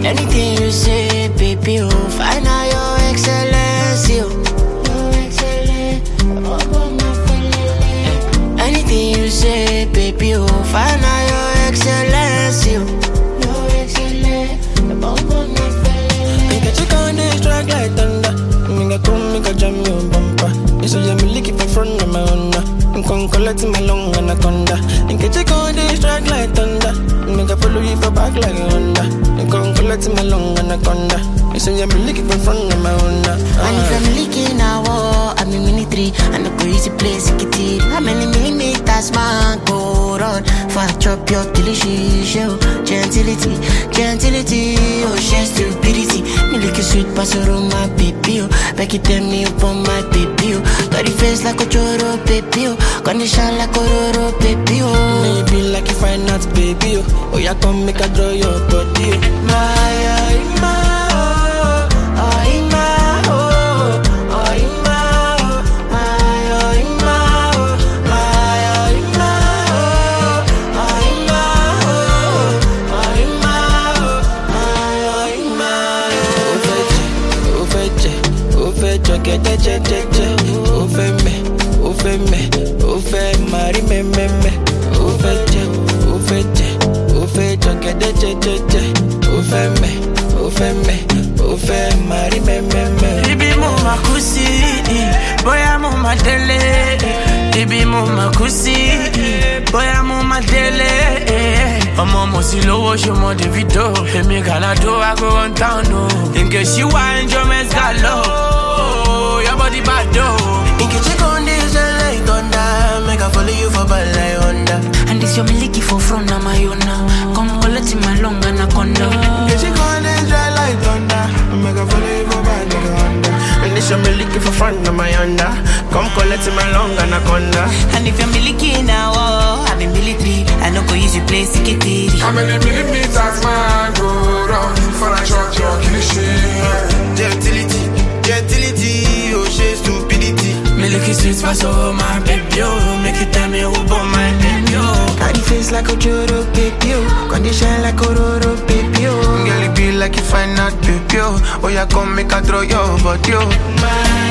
Anything you say, baby, oh, find out your excellence, yo. Your excellence, oh, my feeling. Anything you say, baby, oh, find out your excellence, yo. Your excellence, oh, my feeling. Make a chick on this track like thunder. Make a come, make a jam your bumper. You say I'm looking for front of my Honda. I'm con collect my long anaconda. Make a chick on this track like thunder. Make a follow you for back like a Honda. I'm con collect my long anaconda. You say I'm looking for front of my Honda. And if I'm leaking a war, I'm in military And I go easy place, get it How many millimeters man go run For I chop your delicious show Gentility, gentility, oh she stupidity Me like a sweet pasoro, my baby, oh Back it tell me up on my baby, oh Got the face like a choro, baby, oh Condition like a roro, baby, oh Maybe like you find out, baby. Oh, oh yeah, come make a draw your body. oh. My, oh, my, oh, oh, my, oh, oh, my, oh, my, oh, my, oh, my, oh, my, oh, oh, my, oh, my, oh, Ó fẹ́ jẹ, ó fẹ́ jẹ, ó fẹ́ jọ gẹ́gẹ́ jẹ́jẹ́jẹ́. Ó fẹ́ mẹ́, ó fẹ́ mẹ́, ó fẹ́ máa rí mẹ́mẹ́mẹ́. Ó fẹ́ jẹ, ó fẹ́ jẹ, ó fẹ́ jọ gẹ́gẹ́ jẹ́jẹ́jẹ́. Ó fẹ́ mẹ́, ó fẹ́ mẹ́, ó fẹ́ máa rí mẹ́mẹ́mẹ́. Ibi mo ma kú sí, bóyá mo ma délé. Ibi mo ma kú sí, bóyá mo ma délé. Ọmọ mo sì lówó ṣe mọ Davido. Èmi Gàládó I go run town o. Nke ṣí wá ẹnjọ́ mẹ́sà lọ. Your body bad o. Nke check on this like thunder. Make I follow you for bad like Honda. And this your miliki for front of my own now. Come collect my long anaconda. Nke check on this dry like thunder. Make I follow you for bad like Honda. And this your me looking for front of my Honda. Come collect my long anaconda. And if you're miliki now, oh, I'm in military. I no go use your place to get it. How many millimeters man go round for a shot your cliche? Gentility, gentility, oh she stupidity. Milky sweet pass over my baby, oh. Make you tell me who born my baby, oh. Got the face like a Joro baby, oh. Condition like a Roro baby, oh. Girl, it be like you find out baby, oh. Oh, yeah, come make a throw your body, oh. My